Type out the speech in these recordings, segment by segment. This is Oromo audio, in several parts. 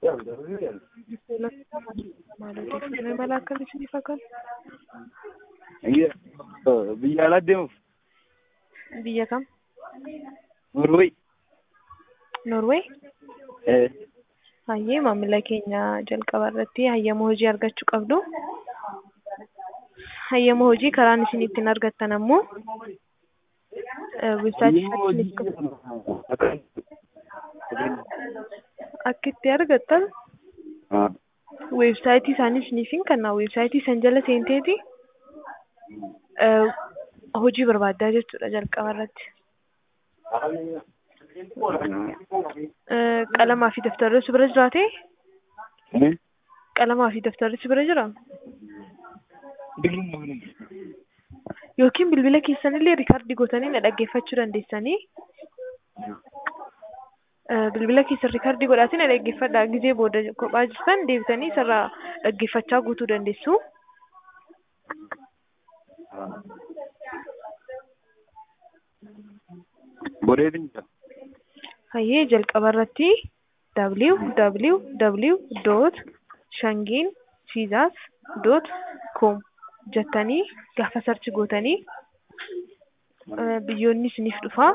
Maal mala akkam isinii fakkaata? Biyya alaa deemuuf Biyya kam? Norway. Norway? Hayyee maamila keenya jalqaba irratti hayyama hojii argachuu qabdu. Hayyama hojii karaan isin ittiin argattan ammoo weebsaayitii akka itti argattan weebsaayitii isaanii isiniifin kenna. Weebsaayitii san jala seenteeti hojii barbaaddaa jechuudha jalqaba irratti. Qalamaa fi daftarri si bira jiraatee? Qalamaa fi daftarri si bira jiraa? Yookiin bilbila keessanillee riikaardii gootanii na dhaggeeffachuu dandeessanii. Bilbila keessan riikaardii godhaatii na dhaggeeffadhaa. Gizee booda kophaa jirtan deebitanii isarraa dhaggeeffachaa guutuu dandeessu. Bodeetiin jira. Hayyee jalqaba irratti www.shangiinfiizas.com jettanii gaafa sarchi gootanii biyyoonni isiniif dhufaa.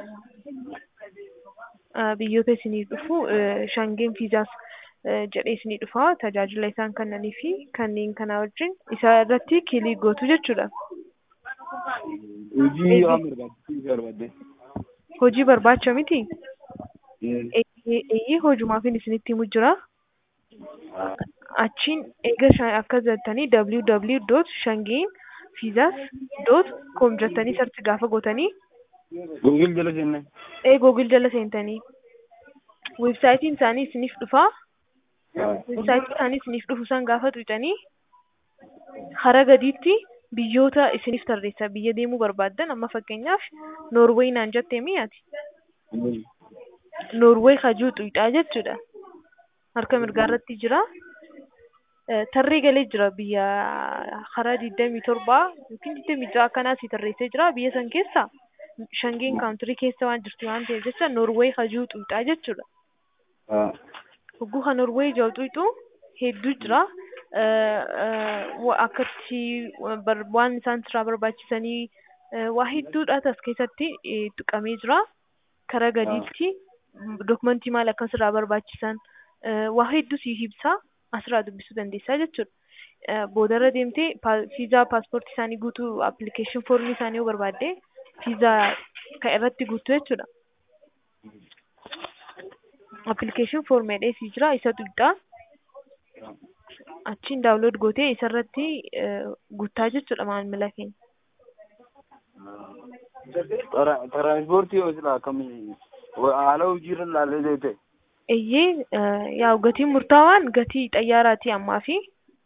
Biyyoota isiniif dhufu shangiin fiizaas jedhee isinii dhufaa. Tajaajila isaan kennanii fi kanneen kana wajjin isa irratti kiilii gootu jechuudha. Hojii waan barbaachisuuf barbaadde. Hojii barbaacha miti? Eeyyee hojumaafin isinitti himu jira. Achiin eega akka jettanii www.shangiinfiizas.com jettanii sarchi gaafa gootanii Googil jala seenne. ee googil jala seentanii weebsaayitiin isaanii isiniif dhufaa. Weebsaayitii isaanii isiniif dhufu san gaafa tuqxanii hara gadiitti biyyoota isiniif tarreessa biyya deemuu barbaaddan amma fakkeenyaaf Noorweey naan jettee mi'aati. Noorweey hajuu tuqxaa jechuudha. Harka mirgaa irratti jira. Tarree galee jira biyya hara digdamii torbaa yookiin digdamii ja'a akkanaa si tarreessee jira biyya san keessa shangeen kaawuntirii keessa waan jirtu waan ta'eef jecha Noorweey hajuu tuqxaa jechuudha. Hogguu kan Noorweey jiru tuqxu hedduu jira. akkatti waan isaan irraa barbaachisanii waa hedduudha as keessatti tuqamee jira. Karaa gadiitti dokumentii maal akka asirraa barbaachisan waa hedduu siif ibsaa asirraa dubbisuu dandeessaa jechuudha. Boodarra deemtee fiizaa paaspoortii isaanii guutuu appilikeeshin foormii isaanii yoo barbaadde fiizaa kan irratti guutuu jechuudha. Appilikeeshin foormii dheesii jira isa tuqxaa. achiin daawunlood gootee isarratti guuttaa jechuudha maamila keenya. Tiranspoortii yoo silaa akkamii haala hojiirra ilaalee deete. Eeyyee yaa gatiin murtaawaan gatii xayyaaraati ammaa fi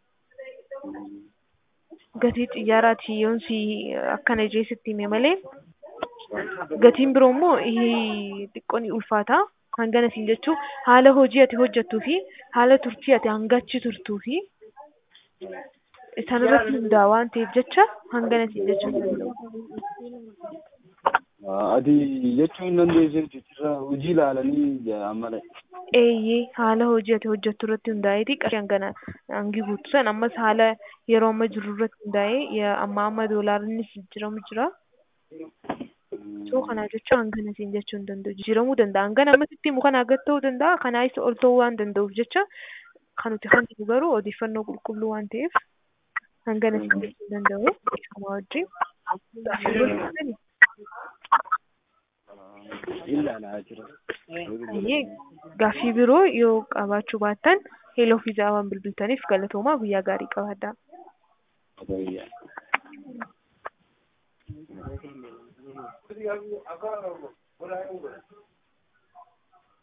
gatii xiyyaaraati yoon si akkana jeesitti hime malee gatiin biroo immoo xiqqoo ni ulfaata. hangana siin jechuun haala hojii ati hojjettuu fi haala turtii ati hangachi turtuu fi isaan irratti hundaa'aa waan ta'eef jecha hangana siin jechuu danda'u. Ati jechuu hin dandeessu jechuudha hojii ilaalanii amala. Eeyyee haala hojii ati hojjettu irratti hundaa'eeti qarshii hangana hangi guutu san ammas haala yeroo amma jiru irratti hundaa'ee amma amma doolaarri jijjiiramu jira. Soo kana jechuun hangana siin jechuu hin danda'u. Jijjiiramuu danda'a. Hangana ammasitti immoo kana gad ta'uu danda'a. Kanaa isa ol ta'uu waan danda'uuf jecha kan nuti kan nuti garuu odeeffannoo qulqulluu waan ta'eef hangana siin jechuu hin danda'u. Kamaa wajjin. Ilaalaa jira. Gaaffii biroo yoo qabaachuu baattan heeloo fiizaa waan bilbiltaniif galatoomaa guyyaa gaarii qabaadhaa. Thank you.